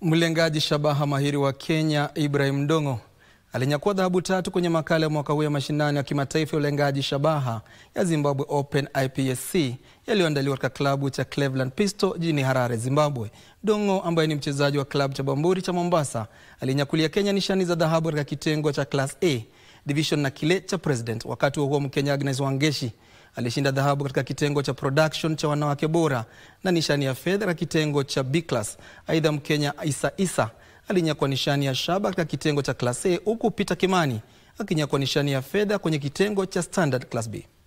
Mlengaji shabaha mahiri wa Kenya Ibrahim Ndong'o alinyakua dhahabu tatu kwenye makala ya mwaka huu ya mashindano ya kimataifa ya ulengaji shabaha ya Zimbabwe Open IPSC yaliyoandaliwa katika klabu cha Cleveland Pistol jijini Harare, Zimbabwe. Ndong'o ambaye ni mchezaji wa klabu cha Bamburi cha Mombasa alinyakulia Kenya nishani za dhahabu katika kitengo cha Class A division na kile cha President. Wakati huo huo, Mkenya Agnes Wangeshi alishinda dhahabu katika kitengo cha production cha wanawake bora na nishani ya fedha katika kitengo cha B class. Aidha, Mkenya Isa Isa alinyakua nishani ya shaba katika kitengo cha Class A huku Peter Kimani akinyakua nishani ya fedha kwenye kitengo cha Standard Class B.